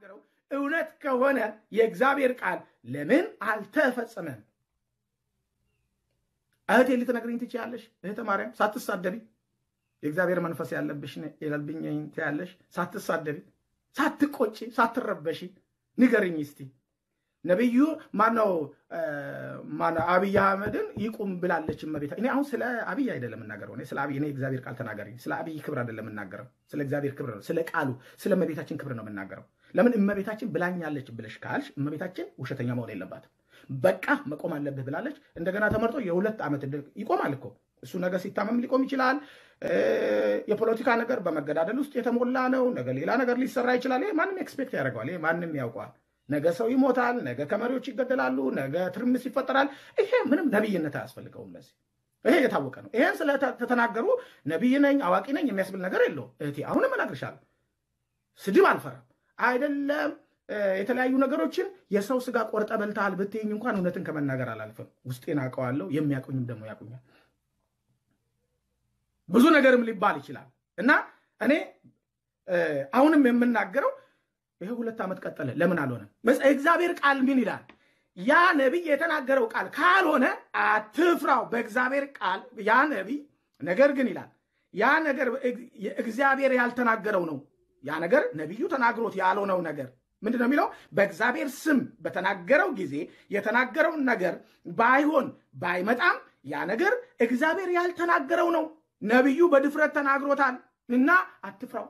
የተናገረው እውነት ከሆነ የእግዚአብሔር ቃል ለምን አልተፈጸመም? እህቴ ልትነግሪኝ ትችያለሽ? እህተ ማርያም ሳትሳደቢ የእግዚአብሔር መንፈስ ያለብሽ የለብኝ ትያለሽ፣ ሳትሳደቢ፣ ሳትቆጪ፣ ሳትረበሺ ንገርኝ እስቲ። ነቢዩ ማነው ማነው አብይ አህመድን ይቁም ብላለች እመቤታ። እኔ አሁን ስለ አብይ አይደለም የምናገረው። እኔ ስለ አብይ እኔ እግዚአብሔር ቃል ተናገረኝ። ስለ አብይ ክብር አይደለም የምናገረው፣ ስለ እግዚአብሔር ክብር ነው፣ ስለ ቃሉ፣ ስለ እመቤታችን ክብር ነው የምናገረው። ለምን እመቤታችን ብላኛለች ብለሽ ካልሽ እመቤታችን ውሸተኛ መሆን የለባትም። በቃ መቆም አለብህ ብላለች። እንደገና ተመርጦ የሁለት ዓመት ይቆማል እኮ እሱ ነገ ሲታመም ሊቆም ይችላል። የፖለቲካ ነገር በመገዳደል ውስጥ የተሞላ ነው። ነገ ሌላ ነገር ሊሰራ ይችላል። ይሄ ማንም ኤክስፔክት ያደርገዋል። ይሄ ማንም ያውቀዋል። ነገ ሰው ይሞታል። ነገ ከመሪዎች ይገደላሉ። ነገ ትርምስ ይፈጠራል። ይሄ ምንም ነቢይነት አያስፈልገውም። ለዚህ ይሄ የታወቀ ነው። ይሄን ስለተናገሩ ነቢይ ነኝ አዋቂ ነኝ የሚያስብል ነገር የለውም። እህቴ አሁንም እነግርሻለሁ፣ ስድብ አልፈራም። አይደለም የተለያዩ ነገሮችን የሰው ስጋ ቆርጠ በልተሃል ብትይኝ እንኳን እውነትን ከመናገር አላልፍም። ውስጤን አውቀዋለሁ። የሚያውቁኝም ደግሞ ያውቁኛል። ብዙ ነገርም ሊባል ይችላል እና እኔ አሁንም የምናገረው ይሄ ሁለት ዓመት ቀጠለ። ለምን አልሆነም? እግዚአብሔር ቃል ምን ይላል? ያ ነቢይ የተናገረው ቃል ካልሆነ አትፍራው። በእግዚአብሔር ቃል ያ ነቢይ ነገር ግን ይላል ያ ነገር እግዚአብሔር ያልተናገረው ነው። ያ ነገር ነቢዩ ተናግሮት ያልሆነው ነገር ምንድን ነው የሚለው? በእግዚአብሔር ስም በተናገረው ጊዜ የተናገረውን ነገር ባይሆን ባይመጣም ያ ነገር እግዚአብሔር ያልተናገረው ነው። ነቢዩ በድፍረት ተናግሮታል እና አትፍራው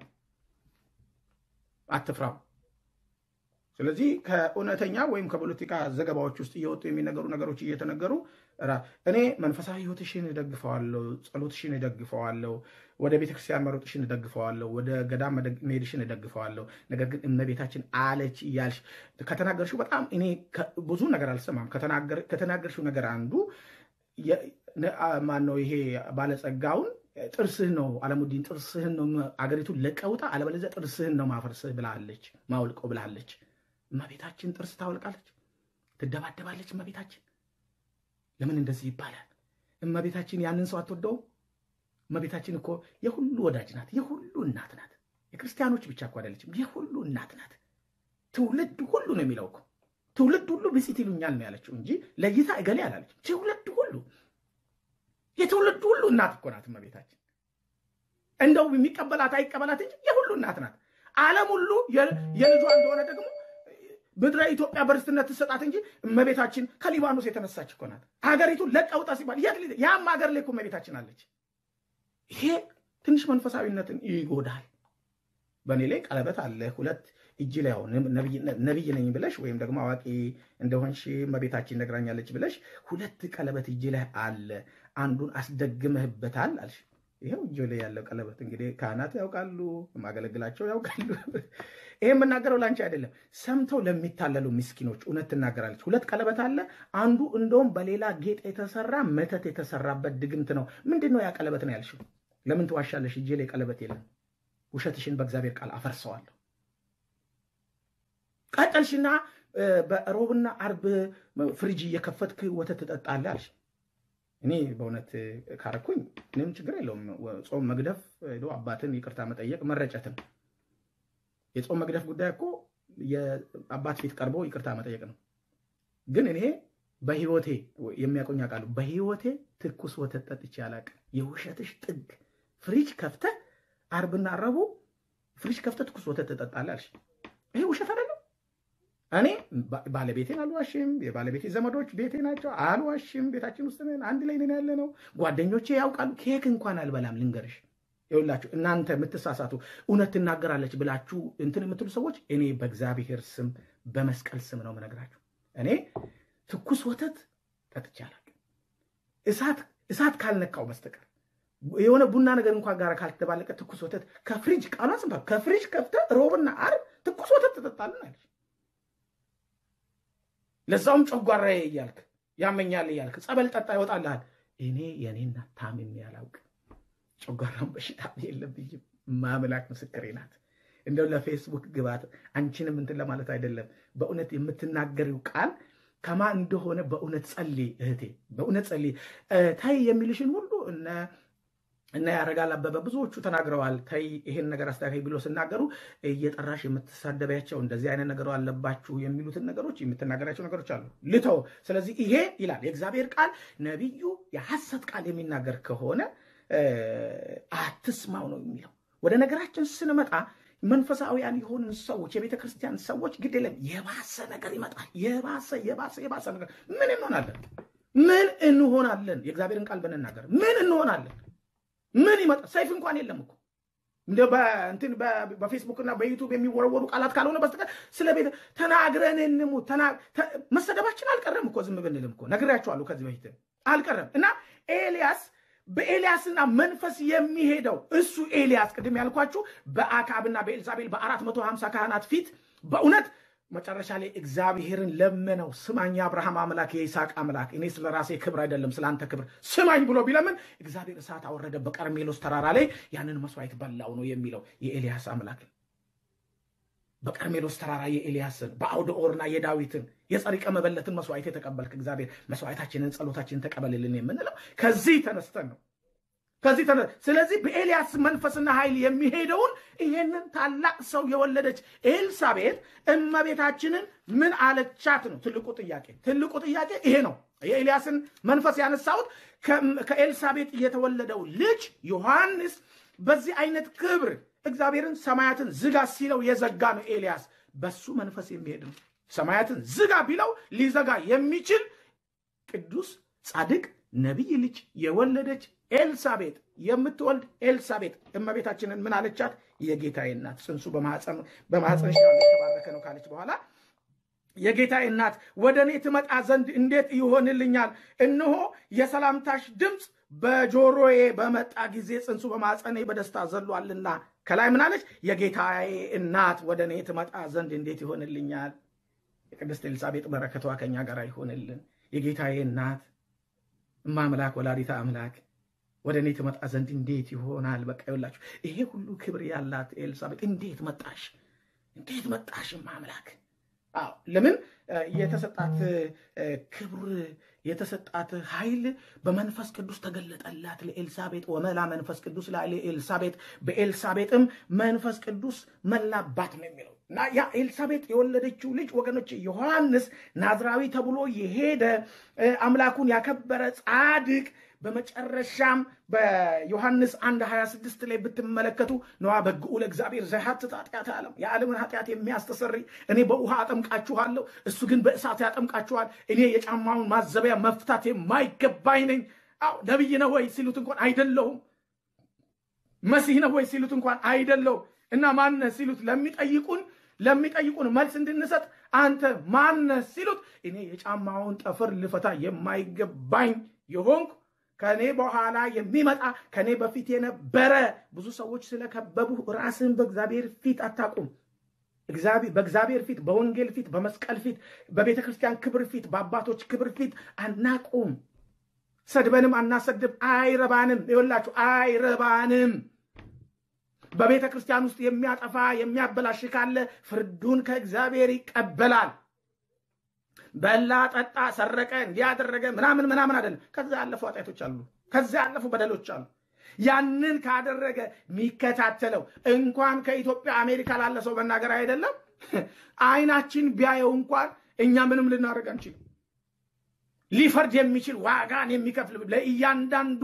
አትፍራው። ስለዚህ ከእውነተኛ ወይም ከፖለቲካ ዘገባዎች ውስጥ እየወጡ የሚነገሩ ነገሮች እየተነገሩ እኔ መንፈሳዊ ሕይወትሽን እደግፈዋለሁ፣ ጸሎትሽን እደግፈዋለሁ፣ ወደ ቤተክርስቲያን መሮጥሽን እደግፈዋለሁ፣ ወደ ገዳም መሄድሽን እደግፈዋለሁ። ነገር ግን እመቤታችን አለች እያልሽ ከተናገርሽው በጣም እኔ ብዙ ነገር አልሰማም። ከተናገርሽው ነገር አንዱ ማን ነው? ይሄ ባለጸጋውን ጥርስህን ነው አለሙዲን ጥርስህን ነው አገሪቱን ለቀውጣ፣ አለበለዚያ ጥርስህን ነው ማፈርስህ ብላለች፣ ማውልቀው ብላለች። እመቤታችን ጥርስ ታወልቃለች፣ ትደባደባለች። እመቤታችን ለምን እንደዚህ ይባላል? እመቤታችን ያንን ሰው አትወደውም? እመቤታችን እኮ የሁሉ ወዳጅ ናት፣ የሁሉ እናት ናት። የክርስቲያኖች ብቻ እኮ አይደለችም፣ የሁሉ እናት ናት። ትውልድ ሁሉ ነው የሚለው እኮ ትውልድ ሁሉ ብፅዕት ይሉኛል ነው ያለችው እንጂ ለይታ እገሌ አላለችም። ትውልድ ሁሉ የትውልድ ሁሉ እናት እኮ ናት እመቤታችን። እንደው የሚቀበላት አይቀበላት እንጂ የሁሉ እናት ናት። ዓለም ሁሉ የልጇ እንደሆነ ደግሞ ምድረ ኢትዮጵያ በርስትነት ትሰጣት እንጂ እመቤታችን ከሊባኖስ የተነሳች እኮ ናት። ሀገሪቱን ለቀውጣ ሲባል ያም ሀገር ላይ እኮ እመቤታችን አለች። ይሄ ትንሽ መንፈሳዊነትን ይጎዳል። በእኔ ላይ ቀለበት አለ ሁለት እጅ ላይ አሁን ነቢይ ነኝ ብለሽ ወይም ደግሞ አዋቂ እንደሆንሽ እመቤታችን ነግራኛለች ብለሽ ሁለት ቀለበት እጅ ላይ አለ። አንዱን አስደግመህበታል አልሽ። ይኸው እጅ ላይ ያለው ቀለበት እንግዲህ ካህናት ያውቃሉ፣ የማገለግላቸው ያውቃሉ። ይሄ የምናገረው ላንቺ አይደለም፣ ሰምተው ለሚታለሉ ምስኪኖች እውነት ትናገራለች። ሁለት ቀለበት አለ። አንዱ እንደውም በሌላ ጌጥ የተሰራ መተት የተሰራበት ድግምት ነው። ምንድን ነው ያ ቀለበት ነው ያልሽው? ለምን ትዋሻለሽ? እጄ ላይ ቀለበት የለም። ውሸትሽን በእግዚአብሔር ቃል አፈርሰዋለሁ። ቀጠልሽና በሮብና አርብ ፍሪጅ እየከፈትክ ወተት ትጠጣለህ አልሽ። እኔ በእውነት ካረኩኝ ምንም ችግር የለውም። ጾም መግደፍ ሄዶ አባትን ይቅርታ መጠየቅ መረጨትን። የጾም መግደፍ ጉዳይ እኮ የአባት ፊት ቀርቦ ይቅርታ መጠየቅ ነው። ግን እኔ በህይወቴ የሚያቆኝ ቃሉ በህይወቴ ትኩስ ወተት ጠጥቼ አላውቅም። የውሸትሽ ጥግ ፍሪጅ ከፍተህ አርብና ረቡዕ ፍሪጅ ከፍተህ ትኩስ ወተት ትጠጣለህ አልሽ። ይሄ ውሸት አይደለም። እኔ ባለቤቴን አልዋሽም። የባለቤቴ ዘመዶች ቤቴ ናቸው፣ አልዋሽም። ቤታችን ውስጥ ነን፣ አንድ ላይ ነን ያለ ነው። ጓደኞቼ ያውቃሉ። ኬክ እንኳን አልበላም። ልንገርሽ፣ ይኸውላችሁ እናንተ የምትሳሳቱ እውነት ትናገራለች ብላችሁ እንትን የምትሉ ሰዎች እኔ በእግዚአብሔር ስም በመስቀል ስም ነው የምነግራችሁ። እኔ ትኩስ ወተት ጠጥቼ አላውቅም፣ እሳት ካልነካው በስተቀር የሆነ ቡና ነገር እንኳን ጋር ካልተባለቀ ትኩስ ወተት ከፍሪጅ ቃሏ ስንባ ከፍሪጅ ከፍተህ ሮብና ዓርብ ትኩስ ወተት ትጠጣለን አለች። ለዛውም ጨጓራዬ እያልክ ያመኛል እያልክ ጸበል ጠጣ ይወጣልሃል። እኔ የኔና ታምሜ አላውቅም። ጨጓራም በሽታ የለብኝም። ማምላክ ምስክሬ ናት። እንደው ለፌስቡክ ግባት አንቺንም እንትን ለማለት አይደለም። በእውነት የምትናገሪው ቃል ከማ እንደሆነ በእውነት ጸልይ እህቴ፣ በእውነት ጸልይ። ታይ የሚልሽን ሁሉ እነ እና ያረጋል አበበ ብዙዎቹ ተናግረዋል። ተይ ይሄን ነገር አስተካከይ ብሎ ሲናገሩ እየጠራሽ የምትሳደቢያቸው እንደዚህ አይነት ነገር አለባችሁ የሚሉትን ነገሮች የምትናገራቸው ነገሮች አሉ። ልተው። ስለዚህ ይሄ ይላል የእግዚአብሔር ቃል ነቢዩ የሐሰት ቃል የሚናገር ከሆነ አትስማው ነው የሚለው። ወደ ነገራችን ስንመጣ መንፈሳዊያን የሆንን ሰዎች የቤተ ክርስቲያን ሰዎች ግድ የለም የባሰ ነገር ይመጣል። የባሰ የባሰ የባሰ ነገር ምን እንሆናለን? ምን እንሆናለን? የእግዚአብሔርን ቃል ብንናገር ምን እንሆናለን? ምን ይመጣ? ሰይፍ እንኳን የለም እኮ እንደ በእንትን በፌስቡክ እና በዩቱብ የሚወረወሩ ቃላት ካልሆነ በስተቀር ስለ ቤተ ተናግረን እንሙት። መሰደባችን አልቀረም እኮ ዝም ብንልም እኮ ነግሬያቸዋለሁ ከዚህ በፊት አልቀረም። እና ኤልያስ በኤልያስና መንፈስ የሚሄደው እሱ ኤልያስ ቅድም ያልኳችሁ በአካብና በኤልዛቤል በአራት መቶ ሀምሳ ካህናት ፊት በእውነት መጨረሻ ላይ እግዚአብሔርን ለመነው። ስማኝ የአብርሃም አምላክ የይስሐቅ አምላክ እኔ ስለ ራሴ ክብር አይደለም ስለ አንተ ክብር ስማኝ ብሎ ቢለምን እግዚአብሔር እሳት አወረደ በቀርሜሎስ ተራራ ላይ ያንን መስዋዕት በላው ነው የሚለው የኤልያስ አምላክን በቀርሜሎስ ተራራ የኤልያስን በአውደ ኦርና የዳዊትን የጸሪቀ መበለትን መስዋዕት የተቀበልክ እግዚአብሔር መስዋዕታችንን ጸሎታችንን ተቀበልልን የምንለው ከዚህ ተነስተን ነው። ከዚህ ተነ ስለዚህ በኤልያስ መንፈስና ኃይል የሚሄደውን ይሄንን ታላቅ ሰው የወለደች ኤልሳቤጥ እመቤታችንን ምን አለቻት ነው ትልቁ ጥያቄ። ትልቁ ጥያቄ ይሄ ነው። የኤልያስን መንፈስ ያነሳሁት ከኤልሳቤጥ የተወለደው ልጅ ዮሐንስ በዚህ አይነት ክብር እግዚአብሔርን ሰማያትን ዝጋ ሲለው የዘጋ ነው። ኤልያስ በሱ መንፈስ የሚሄድ ነው። ሰማያትን ዝጋ ቢለው ሊዘጋ የሚችል ቅዱስ ጻድቅ ነቢይ ልጅ የወለደች ኤልሳቤጥ የምትወልድ ኤልሳቤጥ እመቤታችንን ምን አለቻት? የጌታዬ እናት ጽንሱ በማኅፀንሽ ያለው የተባረከ ነው ካለች በኋላ የጌታዬ እናት ወደ እኔ ትመጣ ዘንድ እንዴት ይሆንልኛል? እነሆ የሰላምታሽ ድምፅ በጆሮዬ በመጣ ጊዜ ጽንሱ በማኅፀኔ በደስታ ዘሏልና። ከላይ ምን አለች? የጌታዬ እናት ወደ እኔ ትመጣ ዘንድ እንዴት ይሆንልኛል? የቅድስት ኤልሳቤጥ በረከቷ ከኛ ጋር ይሆንልን። የጌታዬ እናት እማ አምላክ ወላዲተ አምላክ ወደ እኔ ትመጣ ዘንድ እንዴት ይሆናል? በቃ ይኸውላችሁ ይሄ ሁሉ ክብር ያላት ኤልሳቤጥ እንዴት መጣሽ? እንዴት መጣሽ? እማ አምላክ አዎ ለምን የተሰጣት ክብር የተሰጣት ኃይል በመንፈስ ቅዱስ ተገለጠላት ለኤልሳቤጥ። ወመላ መንፈስ ቅዱስ ላለ ኤልሳቤጥ በኤልሳቤጥም መንፈስ ቅዱስ መላባት ነው የሚለው እና ያ ኤልሳቤጥ የወለደችው ልጅ ወገኖች ዮሐንስ ናዝራዊ ተብሎ የሄደ አምላኩን ያከበረ ጻድቅ በመጨረሻም በዮሐንስ አንድ 26 ላይ ብትመለከቱ ነዋ በግኡ ለእግዚአብሔር ዘያሐትት ኃጢአተ ዓለም የዓለምን ኃጢአት የሚያስተሰሪ እኔ በውሃ አጠምቃችኋለሁ፣ እሱ ግን በእሳት ያጠምቃችኋል። እኔ የጫማውን ማዘቢያ መፍታት የማይገባኝ ነኝ። አዎ ነቢይ ነው ወይ ሲሉት እንኳን አይደለሁም። መሲህ ነው ወይ ሲሉት እንኳን አይደለሁም። እና ማነህ ሲሉት ለሚጠይቁን ለሚጠይቁን መልስ እንድንሰጥ አንተ ማነህ ሲሉት እኔ የጫማውን ጠፍር ልፈታ የማይገባኝ የሆንኩ ከኔ በኋላ የሚመጣ ከኔ በፊት የነበረ ብዙ ሰዎች ስለከበቡ ራስን በእግዚአብሔር ፊት አታቁም። በእግዚአብሔር ፊት፣ በወንጌል ፊት፣ በመስቀል ፊት፣ በቤተ ክርስቲያን ክብር ፊት፣ በአባቶች ክብር ፊት አናቁም። ሰድበንም አናሰድብ። አይረባንም። ይኸውላችሁ አይረባንም። በቤተ ክርስቲያን ውስጥ የሚያጠፋ የሚያበላሽ ካለ ፍርዱን ከእግዚአብሔር ይቀበላል። በላ፣ ጠጣ፣ ሰረቀ፣ እንዲያደረገ ምናምን ምናምን አይደለም። ከዛ ያለፉ ኃጢአቶች አሉ። ከዛ ያለፉ በደሎች አሉ። ያንን ካደረገ የሚከታተለው እንኳን ከኢትዮጵያ አሜሪካ ላለ ሰው መናገር አይደለም አይናችን ቢያየው እንኳን እኛ ምንም ልናደርግ አንችልም። ሊፈርድ የሚችል ዋጋን የሚከፍል ለእያንዳንዱ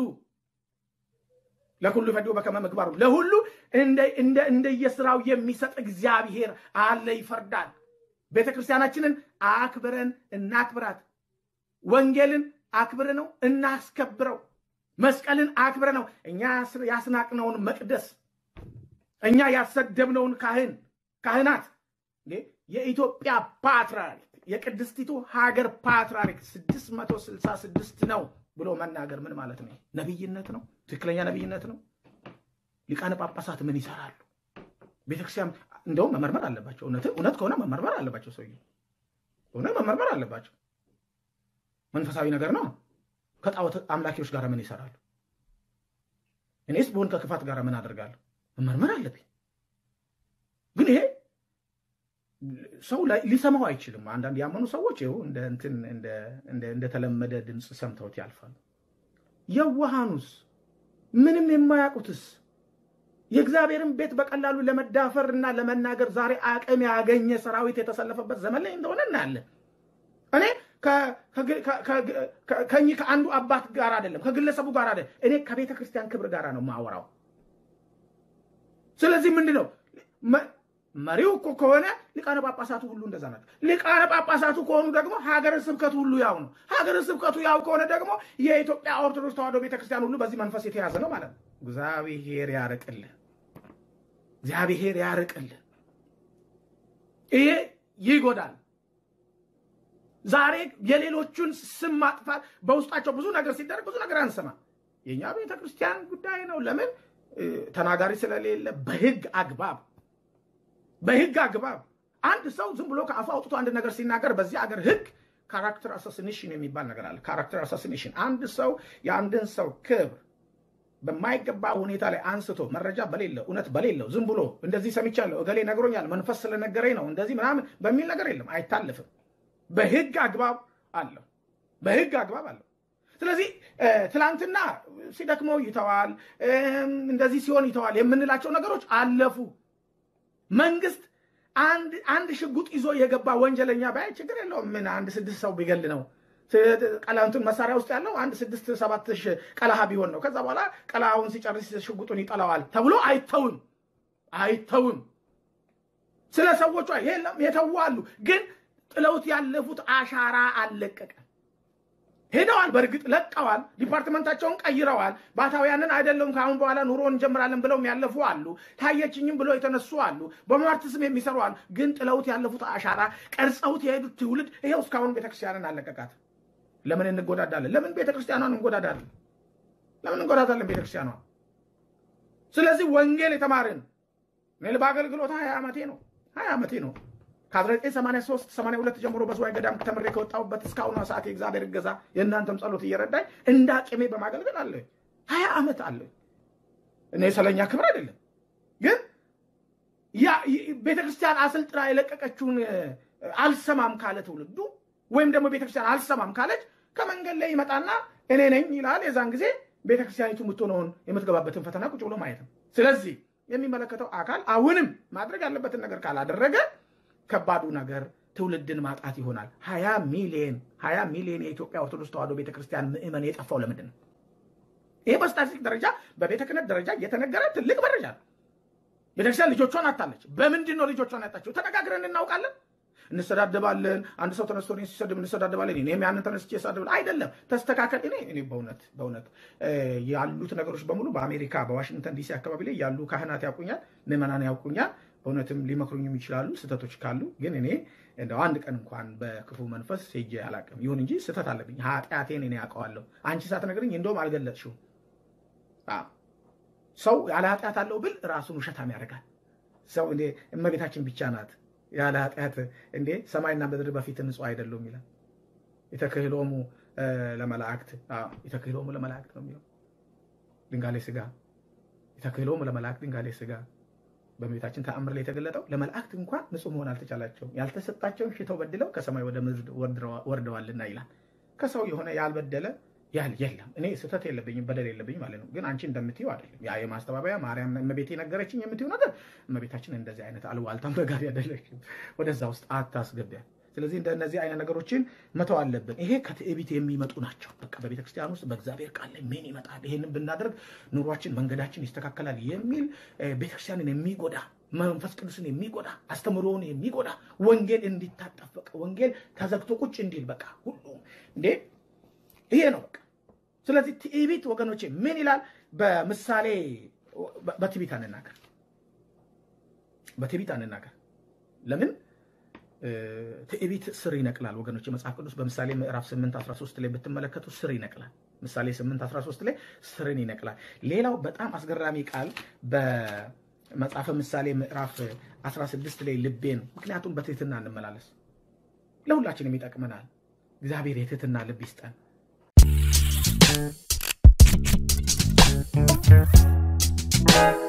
ለሁሉ ፈዲዮ በከመ ምግባሩ ለሁሉ እንደየስራው የሚሰጥ እግዚአብሔር አለ፣ ይፈርዳል። ቤተ ክርስቲያናችንን አክብረን እናክብራት። ወንጌልን አክብረ ነው እናስከብረው። መስቀልን አክብረ ነው እኛ ያስናቅነውን መቅደስ እኛ ያሰደብነውን ካህን ካህናት የኢትዮጵያ ፓትርያርክ የቅድስቲቱ ሀገር ፓትርያርክ 666 ነው ብሎ መናገር ምን ማለት ነው? ነቢይነት ነው? ትክክለኛ ነቢይነት ነው? ሊቃነ ጳጳሳት ምን ይሰራሉ? ቤተክርስቲያን እንደውም መመርመር አለባቸው። እውነት ከሆነ መመርመር አለባቸው። ሰውዬው እውነት መመርመር አለባቸው። መንፈሳዊ ነገር ነው። ከጣዖት አምላኪዎች ጋር ምን ይሰራሉ? እኔስ በሆን ከክፋት ጋር ምን አደርጋለሁ? መመርመር አለብኝ። ግን ይሄ ሰው ሊሰማው አይችልም። አንዳንድ ያመኑ ሰዎች ይኸው እንደተለመደ ድምፅ ሰምተውት ያልፋሉ። የዋሃኑስ ምንም የማያውቁትስ የእግዚአብሔርን ቤት በቀላሉ ለመዳፈር እና ለመናገር ዛሬ አቅም ያገኘ ሰራዊት የተሰለፈበት ዘመን ላይ እንደሆነ እናያለን። እኔ ከእኚህ ከአንዱ አባት ጋር አይደለም፣ ከግለሰቡ ጋር አይደለም። እኔ ከቤተ ክርስቲያን ክብር ጋር ነው የማወራው። ስለዚህ ምንድን ነው መሪው እኮ ከሆነ ሊቃነ ጳጳሳቱ ሁሉ እንደዛ ናቸው። ሊቃነ ጳጳሳቱ ከሆኑ ደግሞ ሀገረ ስብከቱ ሁሉ ያው ነው። ሀገረ ስብከቱ ያው ከሆነ ደግሞ የኢትዮጵያ ኦርቶዶክስ ተዋሕዶ ቤተክርስቲያን ሁሉ በዚህ መንፈስ የተያዘ ነው ማለት ነው። እግዚአብሔር ያርቅልን፣ እግዚአብሔር ያርቅልን። ይሄ ይጎዳል። ዛሬ የሌሎቹን ስም ማጥፋት በውስጣቸው ብዙ ነገር ሲደረግ ብዙ ነገር አንሰማ። የእኛ ቤተክርስቲያን ጉዳይ ነው። ለምን ተናጋሪ ስለሌለ በህግ አግባብ በህግ አግባብ አንድ ሰው ዝም ብሎ ከአፉ አውጥቶ አንድ ነገር ሲናገር በዚህ አገር ህግ ካራክተር አሳሲኔሽን የሚባል ነገር አለ። ካራክተር አሳሲኔሽን አንድ ሰው የአንድን ሰው ክብር በማይገባ ሁኔታ ላይ አንስቶ መረጃ በሌለው እውነት በሌለው ዝም ብሎ እንደዚህ ሰምቻለሁ፣ እገሌ ነግሮኛል፣ መንፈስ ስለነገረኝ ነው እንደዚህ ምናምን በሚል ነገር የለም፣ አይታልፍም። በህግ አግባብ አለው። በህግ አግባብ አለው። ስለዚህ ትላንትና ሲደክመው ይተዋል፣ እንደዚህ ሲሆን ይተዋል የምንላቸው ነገሮች አለፉ። መንግስት አንድ ሽጉጥ ይዞ የገባ ወንጀለኛ ባይ ችግር የለውም። ምን አንድ ስድስት ሰው ቢገል ነው ቀላንቱን መሳሪያ ውስጥ ያለው አንድ ስድስት ሰባት ቀላሃ ቢሆን ነው። ከዛ በኋላ ቀላሃውን ሲጨርስ ሽጉጡን ይጠላዋል ተብሎ አይተውም አይተውም። ስለ ሰዎቿ የለም የተዉ አሉ፣ ግን ጥለውት ያለፉት አሻራ አልለቀቀም። ሄደዋል። በእርግጥ ለቀዋል። ዲፓርትመንታቸውን ቀይረዋል። ባታውያንን አይደለም ከአሁን በኋላ ኑሮ እንጀምራለን ብለውም ያለፉ አሉ። ታየችኝም ብሎ የተነሱ አሉ። በሟርት ስም የሚሰሩ አሉ። ግን ጥለውት ያለፉት አሻራ ቀርጸውት የሄዱት ትውልድ ይሄው እስካሁን ቤተክርስቲያንን አለቀቃት። ለምን እንጎዳዳለን? ለምን ቤተክርስቲያኗን እንጎዳዳለን? ለምን እንጎዳዳለን ቤተክርስቲያኗ? ስለዚህ ወንጌል የተማርን እኔ በአገልግሎት ሀያ ዓመቴ ነው ሀያ ዓመቴ ነው ከ1983 82 ጀምሮ በዝዋይ ገዳም ተምሬ ከወጣሁበት እስካሁኗ ሰዓት የእግዚአብሔር እገዛ የእናንተም ጸሎት እየረዳኝ እንደ አቅሜ በማገልገል አለ ሀያ ዓመት አለ። እኔ ስለኛ ክብር አይደለም፣ ግን ቤተክርስቲያን አሰልጥና የለቀቀችውን አልሰማም ካለ ትውልዱ ወይም ደግሞ ቤተክርስቲያን አልሰማም ካለች ከመንገድ ላይ ይመጣና እኔ ነኝ ይላል። የዛን ጊዜ ቤተክርስቲያኒቱ የምትሆነውን የምትገባበትን ፈተና ቁጭ ብሎ ማየት ነው። ስለዚህ የሚመለከተው አካል አሁንም ማድረግ ያለበትን ነገር ካላደረገ ከባዱ ነገር ትውልድን ማጣት ይሆናል። ሀያ ሚሊዮን ሀያ ሚሊዮን የኢትዮጵያ ኦርቶዶክስ ተዋሕዶ ቤተክርስቲያን ምዕመን የጠፋው ለምንድን ነው? ይሄ በስታቲስቲክ ደረጃ በቤተ ክህነት ደረጃ እየተነገረ ትልቅ መረጃ ነው። ቤተክርስቲያን ልጆቿን አታለች። በምንድን ነው ልጆቿን ያጣቸው? ተነጋግረን እናውቃለን። እንሰዳደባለን። አንድ ሰው ተነስቶ እኔን ሲሰድብ እንሰዳደባለን። እኔም ያንን ተነስቼ ሳድብ አይደለም። ተስተካከል። እኔ እኔ በእውነት በእውነት ያሉት ነገሮች በሙሉ በአሜሪካ በዋሽንግተን ዲሲ አካባቢ ላይ ያሉ ካህናት ያውቁኛል፣ ምዕመናን ያውቁኛል። በእውነትም ሊመክሩኝም ይችላሉ ስህተቶች ካሉ። ግን እኔ እንደው አንድ ቀን እንኳን በክፉ መንፈስ ሄጄ አላውቅም። ይሁን እንጂ ስህተት አለብኝ። ኃጢአቴን እኔ ያውቀዋለሁ። አንቺ ሳትነግረኝ እንደውም አልገለጽሽውም። ሰው ያለ ኃጢአት አለው ብል ራሱን ውሸታም ያደርጋል። ሰው እንዴ እመቤታችን ብቻ ናት ያለ ኃጢአት እንዴ ሰማይና ምድር በፊት ንጹህ አይደሉም ይላል። የተክህሎሙ ለመላእክት የተክህሎሙ ለመላእክት ነው የሚለው ድንጋሌ ስጋ የተክህሎሙ ለመላእክት ድንጋሌ ስጋ በእመቤታችን ተአምር ላይ የተገለጠው ለመላእክት እንኳን ንጹህ መሆን አልተቻላቸውም፣ ያልተሰጣቸውን ሽተው በድለው ከሰማይ ወደ ምድር ወርደዋልና ይላል። ከሰው የሆነ ያልበደለ ያል የለም። እኔ ስህተት የለብኝም በደል የለብኝም ማለት ነው። ግን አንቺ እንደምትይው አይደለም። ያ የማስተባበያ ማርያም እመቤቴ ነገረችኝ የምትይው ነገር እመቤታችን እንደዚህ አይነት አልዋልታም ነጋሪ አይደለችም። ወደዛ ውስጥ አታስገቢያል። ስለዚህ እንደነዚህ አይነት ነገሮችን መተው አለብን። ይሄ ከትዕቢት የሚመጡ ናቸው። በቃ በቤተክርስቲያን ውስጥ በእግዚአብሔር ቃል ላይ ምን ይመጣል፣ ይሄንን ብናደርግ ኑሯችን፣ መንገዳችን ይስተካከላል የሚል ቤተክርስቲያንን የሚጎዳ መንፈስ ቅዱስን የሚጎዳ አስተምሮውን የሚጎዳ ወንጌል እንዲታጠፍ በቃ ወንጌል ተዘግቶ ቁጭ እንዲል በቃ ሁሉ እንዴ ይሄ ነው በቃ። ስለዚህ ትዕቢት ወገኖቼ ምን ይላል? በምሳሌ በትዕቢት አንናገር፣ በትዕቢት አንናገር። ለምን ትዕቢት ስር ይነቅላል ወገኖች። መጽሐፍ ቅዱስ በምሳሌ ምዕራፍ 8 13 ላይ ብትመለከቱ ስር ይነቅላል። ምሳሌ 8 13 ላይ ስርን ይነቅላል። ሌላው በጣም አስገራሚ ቃል በመጽሐፈ ምሳሌ ምዕራፍ 16 ላይ ልቤን፣ ምክንያቱም በትህትና እንመላለስ፣ ለሁላችንም ይጠቅመናል። እግዚአብሔር የትህትና ልብ ይስጠን። Thank you.